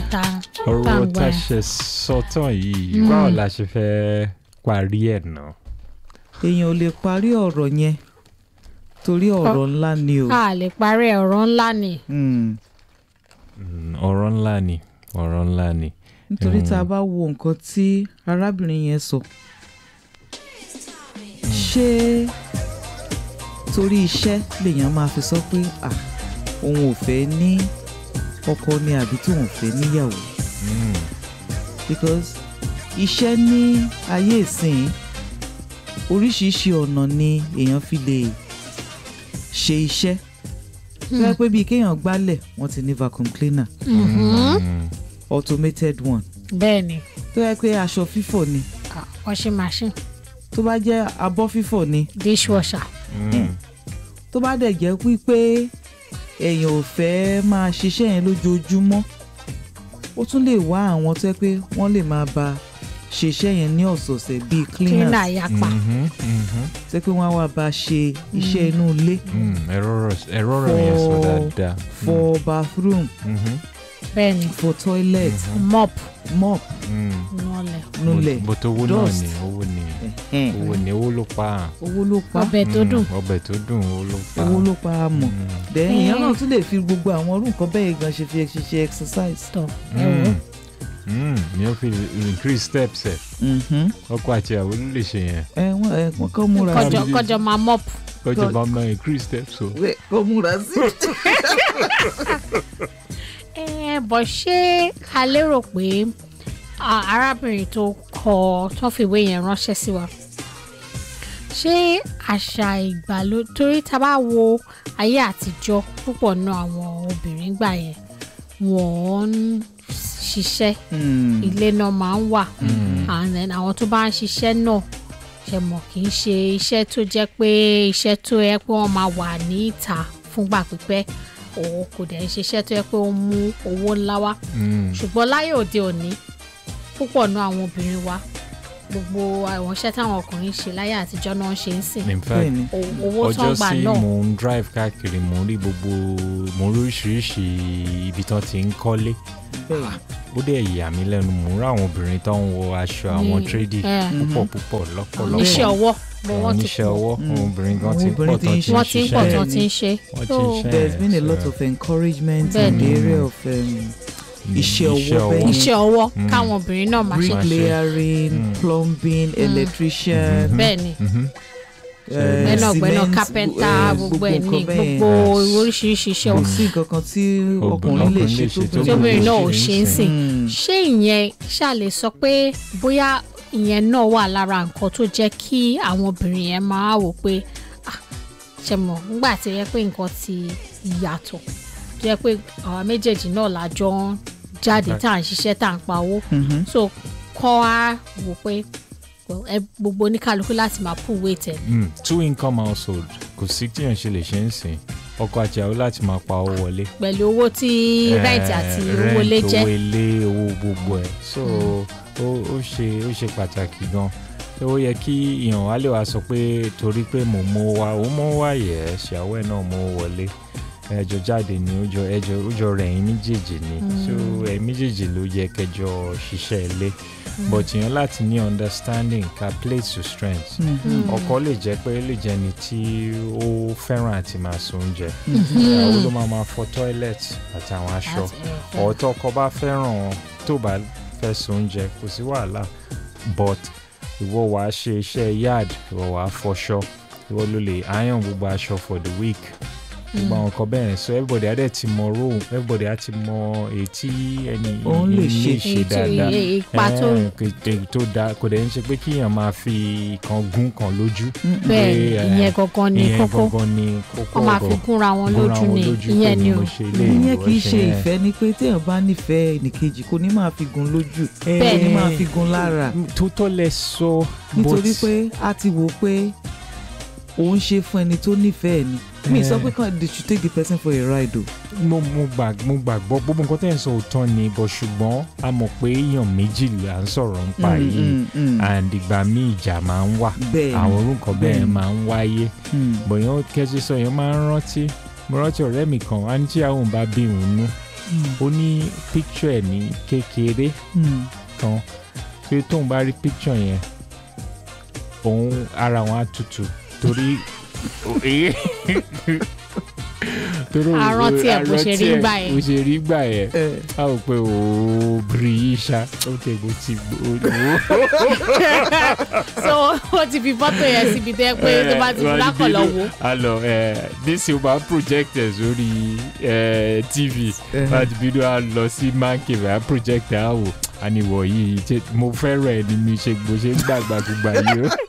ta tá ọ̀rọ̀ ń tá gbọ́ a yẹn. ṣe sọ́tàn yìí báwo la ṣe fẹ́ parí ẹ̀ náà. èèyàn ò lè parí ọ̀rọ̀ yẹn torí ọ̀rọ̀ ńlá ni o. a lè parí ọ̀rọ̀ ńlá ni Mm. Mm, ọ̀rọ̀ ńlá ni ọ̀rọ̀ ńlá ni. nítorí Mm. tá a bá wo nǹkan tí arábìnrin yẹn sọ ṣé torí iṣẹ́ lèèyàn máa fi sọ pé à òun ò fẹ́ ní ọkọ ni àbí tí òun ò fẹ́ níyàwó Mm, because iṣẹ́ ní ayé ìsìn oríṣiríṣi ọ̀nà ni èèyàn fi lè ṣe iṣẹ́ tó yẹ pé bíi kéèyàn gbálẹ̀ wọ́n ti ní vacuum cleaner mm, automated one bẹ́ẹ̀ ni tó yẹ pé aṣọ fífọ̀ ni ah, washing machine tó bá jẹ́ abọ́ fífọ̀ ni dishwasher mm, tó bá dẹ̀ jẹ́ wípé èèyàn ò fẹ́ máa ṣiṣẹ́ yẹn lójoojúmọ́ ó tún lè wá àwọn tó yẹ pé wọ́n lè máa bá ṣiṣẹ́ yẹn ní ọ̀sọ̀ọ̀sẹ̀ bíi cleaner cleaners yapa mhm, mhm, tó yẹ pé wọ́n á wá bá ṣe iṣẹ́ inú ilé mm, ẹ̀rọ rẹ̀- ẹ̀rọ rẹ̀ yẹn sọ For- dáadáa. for bathroom Mhm, bẹ́ẹ̀ ni for toilet mop mop mm. nulẹ̀ nulẹ̀ bó tó owó náà dust. ni owó ni ẹ̀hẹ́n. owó ni owó ló pa á. owó ló pa ọbẹ̀ tó Mm, dùn ọbẹ̀ tó dùn owó ló pa á. owó ló pa á mọ̀ Mm, then èèyàn Eh. náà tún lè fi gbogbo àwọn orú nǹkan bẹ́ẹ̀ gan ṣe fi ṣe ṣe exercise. tọ̀ ẹ wò ó. mm, mm, ni ó fi increase steps ẹ̀ Mhm. ọkọ àti ìyàwó ló lè ṣe yẹn ẹ wọ́n ẹ wọ́n kọ́ múra kọjọ sí kọjọ máa mop kọjọ God. bá máa increase steps o. i kọ́ múra sí i. ẹ bọ̀ ṣé a lérò pé a- arábìnrin tó kọ tó fi ìwé yẹn ránṣẹ́ sí wa ṣé àṣà ìgbàlódé torí tá a bá wo ayé àtijọ́ púpọ̀ náà àwọn obìnrin gbà yẹn wọ́n ń ṣiṣẹ́ Mm. ilé náà máa ń wà Mm. and then àwọn tó bá ń ṣiṣẹ́ náà ṣe mọ̀ kì í ṣe iṣẹ́ tó jẹ́ pé iṣẹ́ tó yẹ pé wọ́n máa wà ní ìta fúngbà pípẹ́ òun kò dẹ̀ ń ṣiṣẹ́ tó yẹ pé ó ń mú owó ńlá wá Mm. ṣùgbọ́n láyé òde òní púpọ̀ náà àwọn obìnrin wa gbogbo àwọn iṣẹ́ táwọn ọkùnrin ṣe láyé àtijọ́ náà ń ṣe ń sìn in fact bẹ́ẹ̀ni O- owó tó ń ọjọ́ gbà sí náà mò ń drive káàkiri mò ń rí gbogbo mò ń rí oríṣiríṣi ibi tán ti ń kọ́lé bẹ́ẹ̀ni ó dẹ̀ yà mí lẹ́nu mò ń rí àwọn obìnrin tó ń wọ aṣọ àwọn Ní- tradey eh, púpọ̀ púpọ̀ lọ́pọ̀lọpọ̀ oníṣẹ́ ọwọ́ bó àwọn wọ́n ti oníṣẹ́ pọ̀ ọwọ́ Mm. àwọn obìnrin gan Àwọn ti ń obìnrin pọ̀ ti tán ń ti ń wọ́n ti ń pọ̀ ṣiṣẹ́ tán Bẹ́ẹ̀ni. ti ń ṣe wọ́n ti So, ń ṣe there's been a lot so- of encouragement in Bẹ́ẹ̀ni. the area of um, iṣẹ́ ọwọ́ bẹ́ẹ̀ ni. iṣẹ́ ọwọ́ Mm. káwọn obìnrin náà máa ṣe Brick- bricklayering Mm. plumbing electrician Mhm. bẹ́ẹ̀ ni Mhm. eh, gbẹ́nàgbẹ́nà cement, kápẹ́ntà eh, gbogbo ẹ̀ ní nǹkan bẹ́ẹ̀. gbogbo Yes. oríṣiríṣi iṣẹ́ kò ọwọ́ sí nǹkan kan tí Obìnrin- ọkùnrin lè ọkùnrin ṣe lè ṣe tí obìnrin náà ò ṣe ṣe ń ń sìn Mm. ṣé ìyẹn ṣáà lè sọ pé bóyá ìyẹn náà wà lára nǹkan tó jẹ́ kí àwọn obìnrin yẹn máa wò pé ah, ṣe mọ̀ nígbà tí ó yẹ pé nǹkan ti yàtọ̀ tó yẹ pé àwa méjèèjì náà lájọ ń jáde tá à ń ṣiṣẹ́ tá à ń pa owó Mhm. so kọ́ á wò pé well, ẹ gbogbo oníkálukú láti máa pull weight ẹ̀ Mm, two income household kò sí tíyàn ṣe lè ṣe ń sìn ọkọ àti ìyàwó láti máa pa owó wọlé. pẹ̀lú owó tí rent àti owó lé rent jẹ́ owó ilé owó gbogbo ẹ̀ so ó ó ṣe ó ṣe pàtàkì gan ó yẹ kí ìyàn wá lè wá sọ pé torí pé mò ń mú wá ó mú wá yẹ ẹ ṣàwọ ẹ náà mú wọlé ẹjọ jáde ni ó jọ ẹjọ ó jọ rẹ ẹ̀yin méjèèjì ni so ẹ̀yin méjèèjì ló yẹ kẹjọ ṣiṣẹ́ ilé but ìyàn láti ní understanding ka play to strength Mhm. ọkọ lè jẹ́ pé ó lè jẹ́ ni tí ó fẹ́ràn àti máa sun oúnjẹ Mhm. ìyàwó ló máa máa fọ toilet àtàwọn aṣọ Àti- ọ̀tọ̀ ọkọ bá fẹ́ràn tó bá fẹ́ sun oúnjẹ kò sí wàhálà but ìwọ wàá ṣe iṣẹ́ yard ìwọ wàá fọṣọ ìwọ ló lè iron gbogbo aṣọ for the week gbogbo àwọn nǹkan bẹ́ẹ̀ so everybody á dẹ̀ ti mọ role everybody á ti mọ èyí tí ẹni Òun lè ilé ṣe. ṣe èyí tó- dáadáa iye- ipa tó Eh, kò- kò- tó dáa kò dẹ̀ ń ṣe pé kíyàn máa fi kan gún kan lójú bẹ́ẹ̀ pé, ni eh, ìyẹn gangan ni ìyẹn kókó gangan ni kókó wọ́n máa fi ọ̀rọ̀ gúnra wọn gúnra lójú wọn ni lójú ìyẹn pé ni mo o ṣe ilé ìyẹn ìwọ kì í ṣe yẹn. ìfẹ́ ni pé téèyàn bá nífẹ̀ẹ́ ẹnìkejì kò ní máa fi gun lójú Eh, kò ní máa fi gun lára tó tọ́ lẹ sọ nítorí but- pé a ti wò pé òun ṣe fún ẹni tó nífẹ̀ẹ́ ni mi sọ Eh. pé kàn they should take the person for a ride o. mo mo gbà mo gbàgbọ́ gbogbo nǹkan tẹ́ ẹ̀ ń sọ òótọ́ ni bọ̀ ṣùgbọ́n a mọ̀ pé èèyàn méjì là ń sọ̀rọ̀ ń pa Mm, yìí mm, mm. and ìgbà míì ìjà máa ń wà bẹ́ẹ̀ ni. àwọn orúkọ bẹ́ẹ̀ bẹ́ẹ̀ ni. máa ń wáyé Mm. bọ̀yàn kẹ́sí sọ yẹn máa ń rántí mo rántí ọ̀rẹ́ mi kan á ní tí àwọn bá bí òun nú Mm. ó ní picture ẹ̀ ní kékeré Mm. kan pé tóun bá rí picture yẹn òun ara wọn á tutù torí torí A rántí ẹ̀ bó ṣe rí àrántí ẹ̀ gbà yẹn. bó ṣe rí gbà yẹn ẹ a ò pé ooo bìrì yìí ṣá ó tẹ bó ti gbó so ó ti fi fọ́tò yẹn síbi tẹ́ pé tó bá ti fi lákọ̀ lọ wò. a lọ nísìnyí ó máa project ẹ̀ sórí eh, tv ẹ láti bínú a lọ sí man cave a project ẹ̀ á wò àníwọ̀ yìí ṣe- mo fẹ́ràn ẹ̀ ni mi ṣe gbó ṣe ń gbàgbàgbà yìí ó.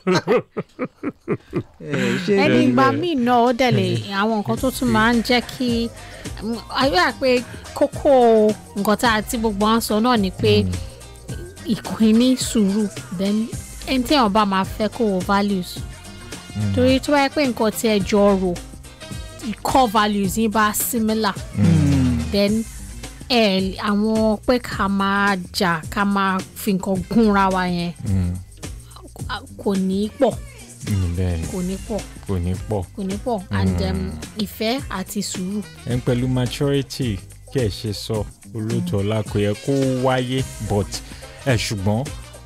ẹ ṣe ẹni bẹ́ẹ̀ ìgbà bẹ́ẹ̀. míì náà ó dẹ̀ lè àwọn nǹkan tó tún máa ń jẹ́ kí ayé àpé kókó nǹkan tá a ti gbogbo à ń sọ náà ni pé ìkíní sùúrù then ẹni tí èèyàn bá máa fẹ́ kó wo values torí tó bá yẹ pé nǹkan tí ẹ jọ rò core values yín bá similar Mm. then ẹ àwọn pé ká máa jà ká máa fi nǹkan gúnra wa yẹn Mm, kò ní pọ̀ mm, bẹ́ẹ̀ ni kò ní pọ̀ kò ní pọ̀ kò ní pọ̀ and um, ìfẹ́ àti sùúrù. ẹ̀ ń pẹ̀lú maturity kí ẹ̀ ṣe sọ olóòtú ọ̀la kò yẹ kó wáyé but ẹ̀ ṣùgbọ́n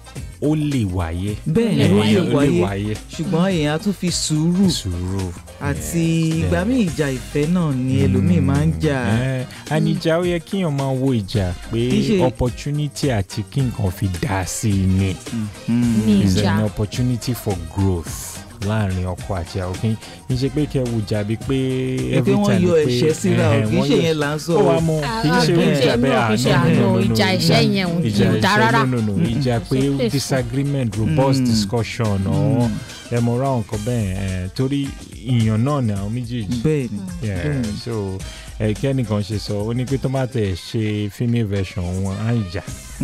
ó lè wáyé bẹ́ẹ̀ ni Lè ó wáyé. lè ó lè wáyé wáyé ṣùgbọ́n èèyàn á tún fi sùúrù sùúrù àti Yeah, ìgbà bẹ́ẹ̀. míì ìjà ìfẹ́ náà ni ẹlòmíì máa ń jà Eh, and ìjà ó yẹ kíyàn máa wo ìjà pé Kì í ṣe- opportunity àti kí nǹkan fi dá sí i ni Mm. ní is ìjà an opportunity for growth láàrin ọkọ àti àwọn kí n ṣe pé kẹ wo jàbí pé ẹ pé every wọ́n time yọ pé, ẹ̀ṣẹ́ síra ò eh, kì í wọ́n ṣe yọ- yẹn là ń sọ ó wàá mọ kì í ṣe Ah, ìjà ah, bẹ́ẹ̀ no, kì í ṣe ah, no, àná, no, no, ìjà no. ẹ̀ṣẹ́ yẹn ò ìjà ò dá ẹ̀ṣẹ́, rárá. no no no ìjà pé It's a place disagreement robust Mm. discussion or ẹ mọ ra nǹkan bẹ́ẹ̀ eh, torí ìyàn náà ni àwọn méjèèjì bẹ́ẹ̀ ni Yeah, Mm. so ẹ kẹ́nìkan ṣe sọ ó ní pé tó má tẹ̀ ṣe female version wọn á ìjà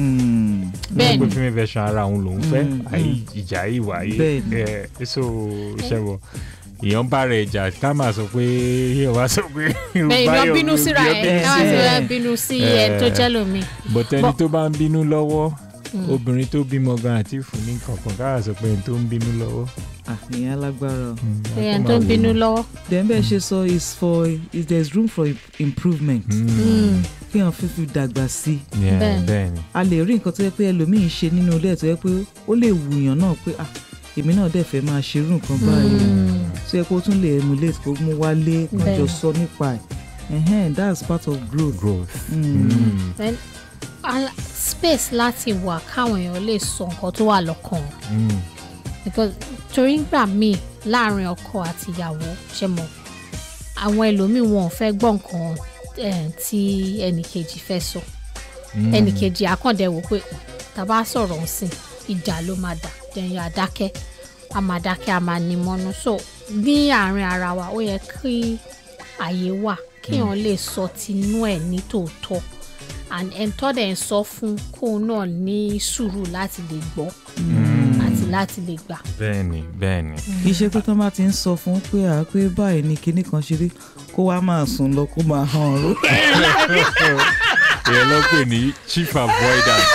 Mm. Bẹ́ẹ̀ pé ni. female version ara òun lòún fẹ́ Mm, àyè ìjà yìí wáyé Bẹ́ẹ̀ ni. ẹ so ṣẹ́wọ̀ èèyàn bá rẹ̀ ìjà ká máa sọ pé èèyàn bá sọ pé bẹ́ẹ̀ ìyàn bínú síra ẹ̀ bínú káwá sí sí ẹ̀. ẹ bínú sí ẹ tó jẹ́ lómi. bọ̀tẹ́ni Bọ́- tó bá ń bínú lọ́wọ́ Mm. obìnrin tó bímọ gan àti fún ní kankan káà sọ pé ẹni tó ń bínú lọ́wọ́. Ah, ìyẹn alágbára o. Mm, ẹ̀yàn á tó ń máa bínú wò ó. then lọ́wọ́. bẹ́ẹ̀ ṣe sọ is for is there is room for im- improvement Mm, Mm. kí èèyàn fífi dàgbà sí i yeah, Bẹ́ẹ̀. bẹ́ẹ̀ ni. a lè rí nǹkan tó yẹ pé ẹlòmíì ń ṣe nínú ilé ẹ̀ tó yẹ pé ó lè wùyàn náà pé ah èmi náà dẹ̀ fẹ́ máa ṣerú nǹkan báyìí Mm. tó yẹ kó tún lè emulate kó mú wálé kó Bẹ́ẹ̀. jọ sọ nípa ẹ̀ ẹ̀hẹ́n that's part of growth. growth. Mm. Mm, Then, ala- space láti wà káwọn èèyàn lè sọ nǹkan tó wà lọ́kàn wọn. mm, because torí gbà míì láàrin ọkọ àti ìyàwó ṣe mọ àwọn ẹlòmíì wọn ò fẹ́ gbọ́ nǹkan eh, tí ẹnìkejì fẹ́ sọ mm. ẹnìkejì àkàndẹ wò pé tàbá sọ̀rọ̀ ń sìn ìjà ló máa dà jẹyìn àdákẹ́ a máa dákẹ́ a máa ní mọ́nú so ní àárín ara wa ó yẹ kí àyè wà kéèyàn lè sọ tinú ẹ̀ ní tòótọ́ and ẹ̀ńtọ́ dẹ̀ ń sọ fún kóun náà ní sùúrù láti lè gbọ́ àti láti lè gbà. bẹ́ẹ̀ni bẹ́ẹ̀ni. kì í ṣe pé tó bá ti ń sọ fún pé à pé báyìí ni kinní kan ṣe rí kó wá máa sùn lọ kó máa hàn ró. èèyàn ló pè ní chief avoidance.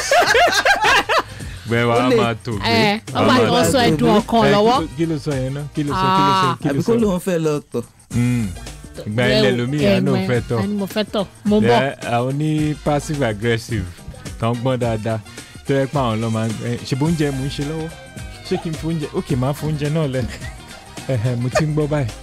bẹ́ẹ̀ wàá Ó lè- máa tò gbé. ẹ wàá ọba máa tí wọ́n tò sọ gbé. ẹ̀dùn ọkàn Ẹ, kí lọ́wọ́ ló- kí ló sọ yẹn náà kí ló sọ kí ló sọ kí àbí ló kó sọ. lóun fẹ́ lọ tọ̀. Mm, ìgbà ilẹ̀ lomi ìyá náà fẹ́ tọ̀. ẹni mo fẹ́ tọ̀ mo bọ̀ Ẹ, àwọn ní passive aggressive tó ń gbọ́n dáadáa tó yẹ pé àwọn lọ́ máa ń ẹ, ṣe bó oúnjẹ mò ń ṣe lọ́wọ́ ṣé kí n fi oúnjẹ ókè máa fún oúnjẹ náà lẹ ẹhẹ mo ti ń gbọ́ báyìí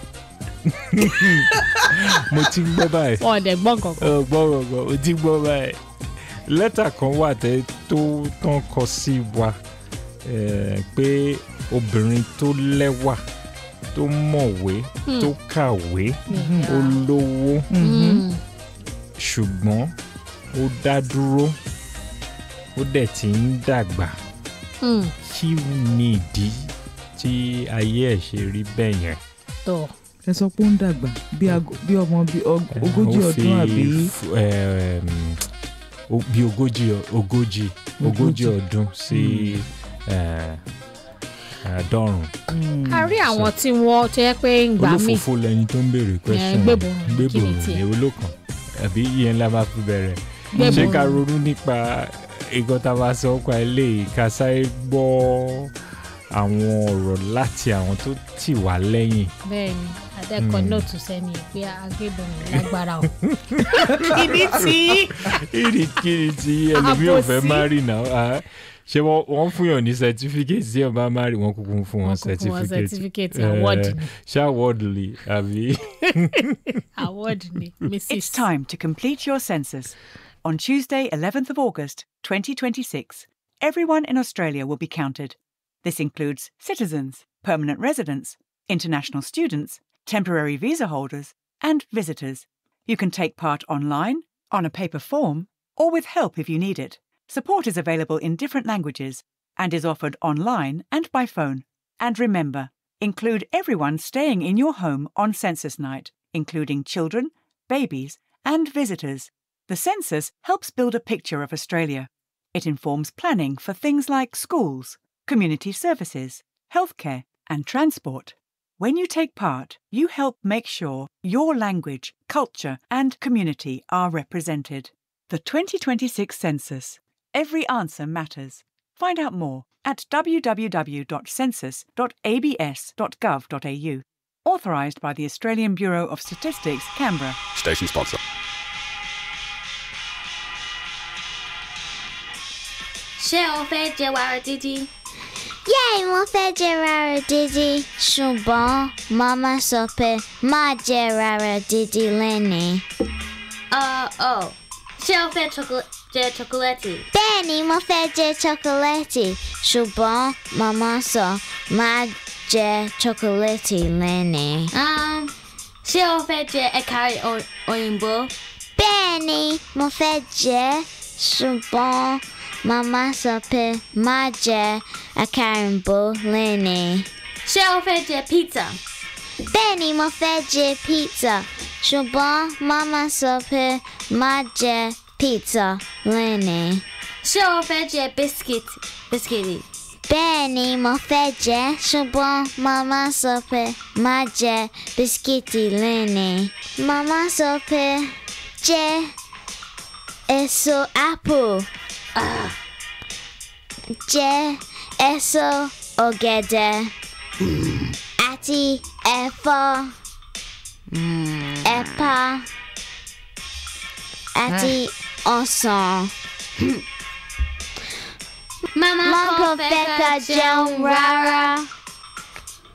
mo ti ń gbọ́ báyìí wọn ò dẹ̀ gbọ́ kankan. ọ gbọ́ gbọ́ mo ti ń gbọ́ báyìí lẹ́tà kan wà tẹ́ tó tán kọ sí wa ẹ, pé obìnrin tó lẹ́wà tó mọ̀wé tó kàwé ó lówó Mm. ṣùgbọ́n ó dá dúró ó dẹ̀ ti ń dàgbà Mm. kí ni ìdí tí ayé ẹ̀ ṣe rí bẹ́ẹ̀ yẹn. tọ̀ ẹ sọ pé ó ń dàgbà bí ago- bí ọmọ bí ọg- ogójì Ó fi ọdún àbí f- em, o- bí ogójì ọ- ogójì ogójì Ogójì. ọdún sí eh, àádọ́rùn. Mm. a rí àwọn tí wọ́n tó yẹ pé ń gbà mí olófòfò lẹni tó ń béèrè question gbébòrò, kí ni gbébòrò tiẹ̀? èwo ló kàn àbí ìyẹn la máa fi bẹ̀rẹ̀ Gbébòrò. ṣé ká ronú nípa ìgbọ́n tá a bá sọ pa eléyìí ká sáré gbọ́ àwọn ọ̀rọ̀ láti àwọn tó tì wá lẹ́yìn bẹ́ẹ̀ ni adẹ́kọ̀ nóòtù sẹ́ni pé agbébọn yẹn lágbára o kí ni tí kìrìkìrì tí ẹlòmíì ò fẹ́ Àbòsí. má rì náà ah, ṣé wọ́n wọ́n fún yàn ní certificate tí yàn bá má rì wọ́n kúkú fún wọn Wọ́n kúkú wọn certificate certificate, Eh, award ni. ṣé award lè àbí. award ni mrs It's time to complete your census. On Tuesday, 11th of August, 2026, everyone in Australia will be counted. This includes citizens, permanent residents, international students, temporary visa holders, and visitors. You can take part online, on a paper form, or with help if you need it. Support is available in different languages and is offered online and by phone. And remember, include everyone staying in your home on census night, including children, babies, and visitors. The census helps build a picture of Australia. It informs planning for things like schools, community services, healthcare, and transport. When you take part, you help make sure your language, culture, and community are represented. The 2026 Census. Every answer matters. Find out more at www.census.abs.gov.au. Authorised by the Australian Bureau of Statistics, Canberra. Station sponsor. ṣé o fẹ́ jẹ wàrà dídí? Yay, mo fẹ́ jẹ rárá dídí ṣùgbọ́n màmá sọ pé má jẹ rárá dídí lẹ́nìí. Uh, oh. ṣé o fẹ́ chocolate jẹ chocolate? Bẹ́ẹ̀ni, mo fẹ́ jẹ chocolate ṣùgbọ́n màmá sọ má jẹ chocolate lẹ́nìí. Um, ṣé o fẹ́ jẹ ẹ̀ka o- òyìnbó? Bẹ́ẹ̀ni, mo fẹ́ jẹ ṣùgbọ́n màmá sọ pé má jẹ àkàrìnbó lẹ́nìí. ṣé o fẹ́ jẹ pizza? Bẹ́ẹ̀ni, mo fẹ́ jẹ pizza ṣùgbọ́n màmá sọ pé má jẹ pizza lẹ́nìí. ṣé o fẹ́ jẹ biscuit bisikìtì? Bẹ́ẹ̀ni, mo fẹ́ jẹ ṣùgbọ́n màmá sọ pé má jẹ bisikíìtì lẹ́nìí. Màmá sọ pé jẹ èso apple. Jẹ èso ọ̀gẹ̀dẹ̀ àti ẹ̀fọ́ ẹ̀pà àti ọsàn. Mama Mom kò fẹ́ ká jẹun rárá.